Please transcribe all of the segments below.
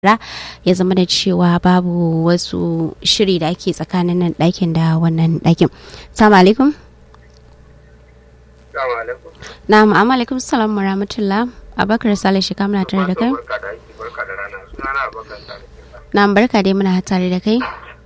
ya zama da cewa babu wasu shiri da ake tsakanin nan ɗakin da wannan ɗakin. Salamu alaikum. Na'am, amma alaikum salam wa rahmatullah. Abakar Sale shi kamuna tare da kai. Na'am, barka dai muna tare da kai.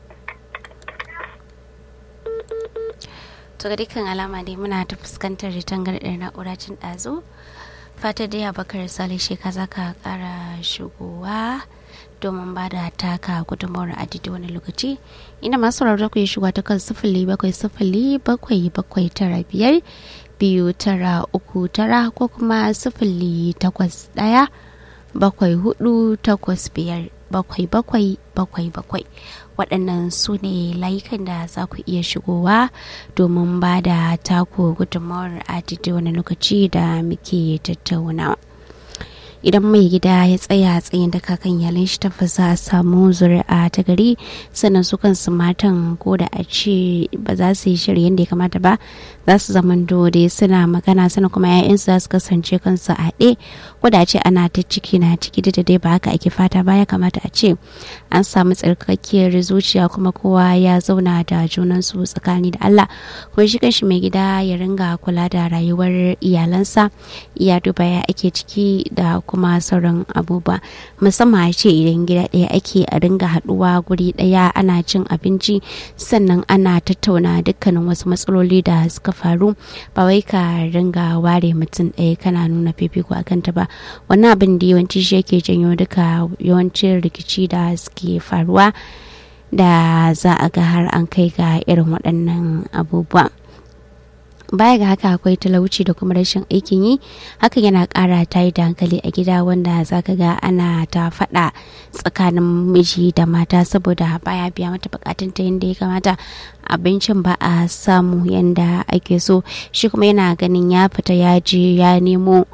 To ga dukkan alama dai muna ta fuskantar tangarɗar na'ura cin ɗazu. Fata dai Abakar Sale shi ka za ka ƙara shigowa. domin ba da taka gudunmawar adidi wani lokaci inda masu sauraro ku yi shiga ta kan sifili bakwai sifili bakwai bakwai tara biyar biyu tara uku tara ko kuma sifili takwas ɗaya bakwai hudu takwas biyar bakwai bakwai bakwai bakwai waɗannan su ne layukan da za ku iya shigowa domin ba da taku gudunmawar adidi wani lokaci da muke tattaunawa. idan mai gida ya tsaya tsayin da kakan yalin shi tafasa a samu zuri'a ta gari sannan su kansu matan ko da a ce ba za su yi shiri yadda ya kamata ba za su zaman dole suna magana sannan kuma 'ya'yansu za su kasance kansu a haɗe ko da a ce ana ta ciki na ciki da dai ba haka ake fata ba ya kamata a ce an samu tsarkakkiyar zuciya kuma kowa ya zauna da junansu tsakani da Allah kuma shi kanshi mai gida ya ringa kula da rayuwar iyalansa iya duba ya ake ciki da kuma sauran abubuwa musamman a ce idan gida ɗaya ake a ringa haɗuwa guri ɗaya ana cin abinci sannan ana tattauna dukkanin wasu matsaloli da suka faru ba wai ka ringa ware mutum ɗaya kana nuna fifiko a kanta ba wannan abin da yawanci shi yake janyo duka yawancin rikici da suke faruwa da za a ga har an kai ga irin waɗannan abubuwa. baya ga haka akwai talauci da kuma rashin aikin yi hakan yana kara tayi da hankali a gida wanda zaka ga ana ta faɗa tsakanin miji da mata saboda baya biya mata bukatun ta yadda ya kamata abincin ba a samu yadda ake so shi kuma yana ganin ya fita ya je ya nemo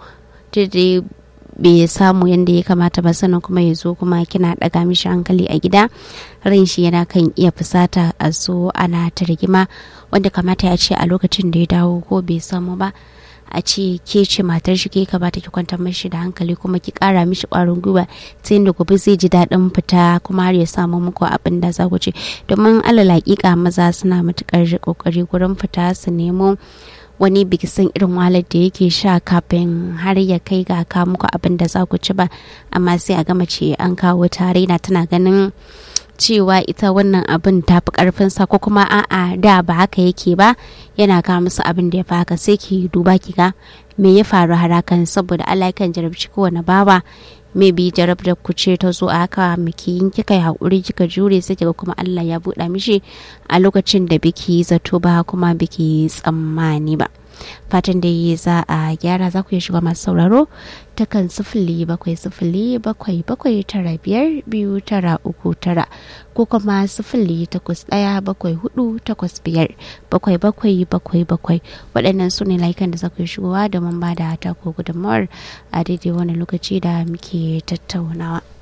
bai samu yadda ya kamata ba sannan kuma ya zo kuma kina daga mishi hankali a gida ran shi yana kan iya fusata a zo ana ta rigima wanda kamata ya ce a lokacin da ya dawo ko bai samu ba a ce ke ce matar shi ke kamata ki kwantar mashi da hankali kuma ki kara mishi kwarin gwiwa ta yadda gobe zai ji daɗin fita kuma har ya samu muku abin da za ku ce domin alal hakika maza suna matukar kokari gurin fita su nemo wani biki san irin wahalar da yake sha kafin har ya kai ga ka muku abin da za ku ci ba amma sai a gama ce an kawo tare na tana ganin cewa ita wannan abin ta fi karfinsa ko kuma a'a da ba haka yake ba yana kawo musu abin da ya fi haka sai ki duba ki ga me ya faru har hakan saboda Allah kan jarabci kowane bawa maybe jarab da ku ce ta zo a haka miki yin kika yi haƙuri kika jure sai kiga kuma Allah ya buɗa mishi a lokacin da biki zato ba kuma biki tsammani ba fatan da yi za a gyara za ku iya shiga masu sauraro ta kan sifili bakwai sifili bakwai bakwai tara biyar biyu tara uku tara ko kuma sifili takwas ɗaya bakwai hudu takwas biyar bakwai bakwai bakwai bakwai waɗannan su ne layukan da za ku iya shigowa domin ba da ta ko gudunmawar a daidai wani lokaci da muke tattaunawa.